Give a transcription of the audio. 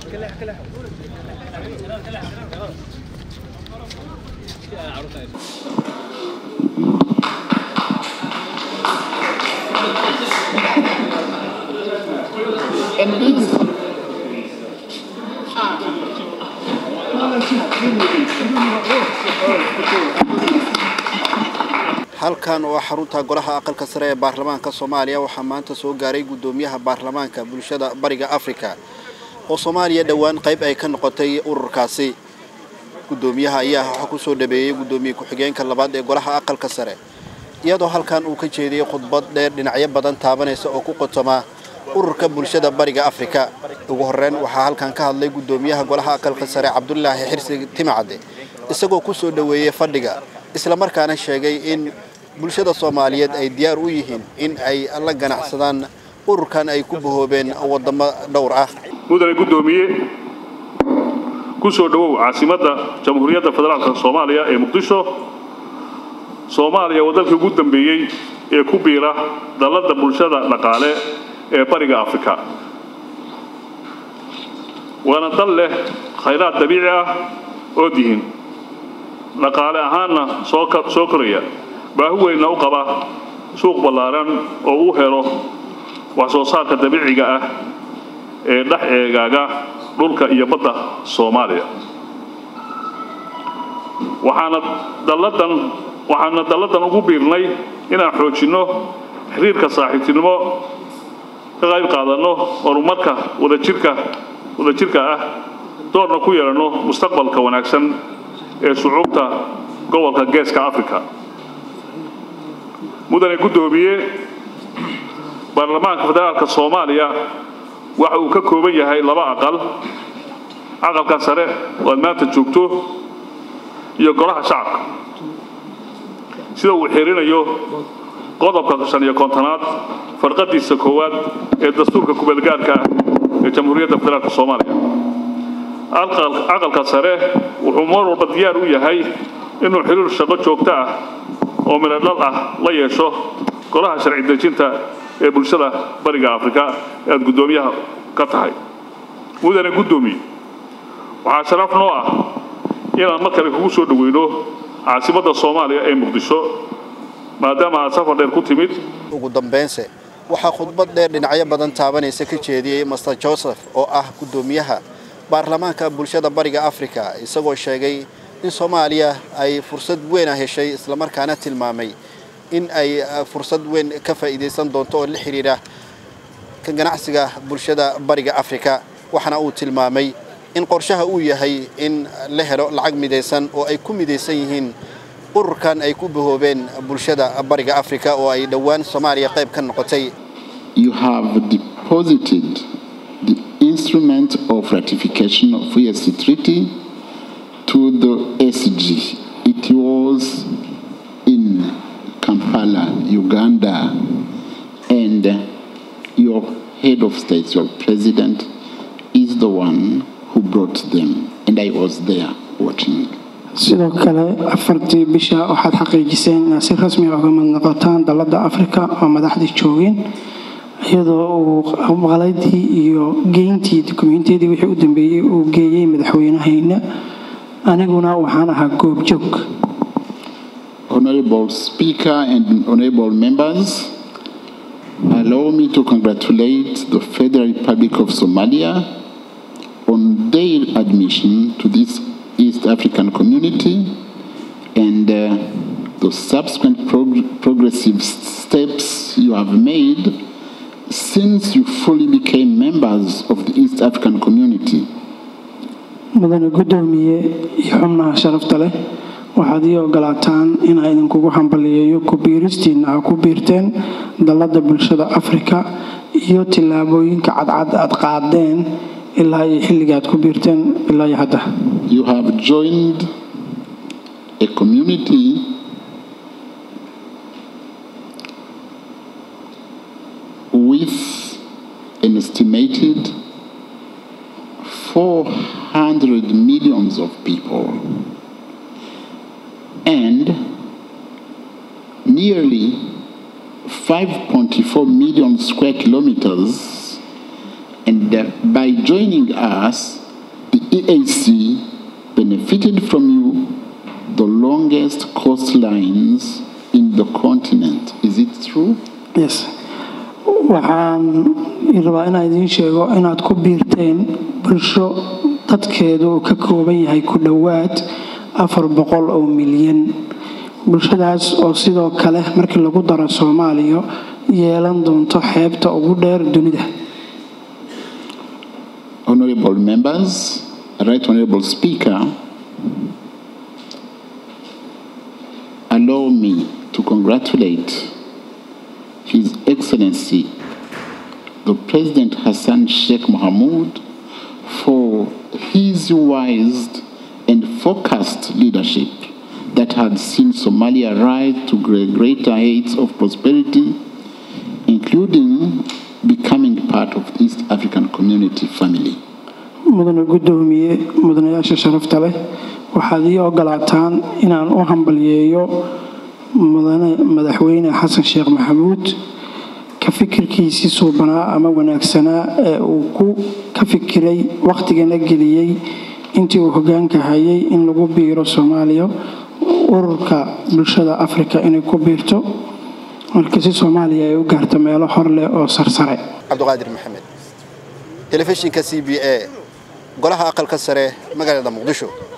And these halkan oo xarunta golaha aqalka sare ee baarlamaanka soomaaliya waxaa maanta soo gaaray guddoomiyaha baarlamaanka bulshada bariga afrika oo soomaaliya dhowaan qayb ay ka noqotay ururkaasi guddoomiyaha ayaa waxaa ku soo dhabeeyey guddoomiye ku-xigeenka labaad ee golaha aqalka sare iyadoo halkan uu ka jeediyey khudbad dheer dhinacyo badan taabanaysa oo ku qotoma ururka bulshada bariga afrika ugu horreyn waxaa halkan ka hadlay guddoomiyaha golaha aqalka sare cabdulaahi xirsi timacade isagoo ku soo dhoweeyey fadhiga islamarkaana sheegay in bulshada soomaaliyeed ay diyaar u yihiin in ay la ganacsadaan ururkan ay ku bahoobeen waddamo dhowr ah mudane guddoomiye ku soo dhowow caasimadda jamhuuriyadda federaalka soomaaliya ee muqdisho soomaaliya waa dalkii ugu dambeeyey ee ku biira dalladda bulshada dhaqaale ee bariga afrika waana dal leh khayraad dabiici ah oo dihin dhaqaale ahaanna soo koraya baahi weynna u qaba suuq ballaaran oo u helo wax soo saarka dabiiciga ah ee dhex eegaaga dhulka iyo badda soomaaliya waxaana dalladan waxaana dalladan ugu biirnay inaan xoojinno xiriirka saaxiibtinimo ka qayb qaadanno horumarka wadajirka wadajirka ah doorna ku yeelanno mustaqbalka wanaagsan ee shucuubta gobolka geeska africa mudane guddoomiye baarlamaanka federaalka soomaaliya waxa uu ka kooban yahay laba aqal aqalka sare oo aad maanta joogto iyo golaha shacabka sida uu xirinayo qodobka shan iyo kontonaad farqadiisa koowaad ee dastuurka kubeelgaarka ah ee jamhuuriyadda federaalka soomaaliya aqalka sare wuxuu mar walba diyaar u yahay inuu xiriir shaqo joogto ah oo midhodhal ah la yeesho golaha sharci dejinta ee bulshada bariga afrika ee aad guddoomiyaha ka tahay mudane guddoomiye waxaa sharaf noo ah inaan mar kale kugu soo dhoweyno caasimadda soomaaliya ee muqdisho maadaama aad safar dheer ku timid ugu dambeynse waxaa khudbad dheer dhinacyo badan taabanaysa ka jeediyey master joseph oo ah guddoomiyaha baarlamaanka bulshada bariga afrika isagoo sheegay in soomaaliya ay fursad weyn a heshay islamarkaana tilmaamay in ay fursad weyn ka faa'iidaysan doonto oo la xidhiidha ka ganacsiga bulshada bariga afrika waxaana uu tilmaamay in qorshaha uu yahay in la helo lacag midaysan oo ay ku midaysan yihiin ururkan ay ku bahoobeen bulshada bariga afrika oo ay dhowaan soomaaliya qayb ka noqotay you have deposited the instrument of ratification of ESC Treaty to the SG. It was in Kampala, Uganda, and your head of state, your president, is the one who brought them, and I was there watching. sidoo kale afartii bisha waxaad xaqiijiseen inaad si rasmi ah uga mid noqotaan dalladda afrika oo madaxdii joogeen iyadoo uu maqaladii iyo geyntii dukumentiyadii wixii u dambeeyey uu geeyey madaxweynahayna aniguna waxaan ahaa goobjoog Honorable Speaker and honorable members, allow me to congratulate the Federal Republic of Somalia on their admission to this East African community and uh, the subsequent prog- progressive steps you have made since you fully became members of the East African community. mudane guddoomiye iyo xubnaha sharafta leh waxaad ii ogolaataan inaa idinkugu hambaliyeeyo ku biiristiinna ha ku biirteen dalladda bulshada afrika iyo tillaabooyinka cadcad aad qaadeen ilaa iyo xilligaad ku biirteen ilaa iyo hadda You have joined a community with an estimated 400 millions of people and nearly 5.4 million square kilometers. And uh, by joining us, the EAC benefited from you the longest coastlines in the continent. Is it true? yes waxaan rabaa inaan idiin sheego inaad ku biirteen bulsho dadkeedu uu ka kooban yahay ku dhowaad afar boqol oo milyan bulshadaas oo sidoo kale markii lagu daro soomaaliya yeelan doonto xeebta ugu dheer dunida Honorable members, Right Honorable Speaker, allow me to congratulate His Excellency the President Hassan Sheikh Mohamud for his wise and focused leadership that had seen Somalia rise to gre- greater heights of prosperity, including becoming part of the East African Community family. mudane guddoomiye mudanayaasha sharafta leh waxaad ii ogolaataan inaan u hambalyeeyo mudane madaxweyne xasan sheekh maxamuud ka fikirkiisii suubanaa ama wanaagsanaa ee uu ku ka fikiray wakhtigana geliyey intii uu hogaanka hayay in lagu biiro soomaaliya ururka bulshada afrika inay ku biirto marka si soomaaliya ay u gaarto meelo hor leh oo sarsare cabdiqaadir maxamed telefishinka c b a golaha aqalka sare magaalada muqdisho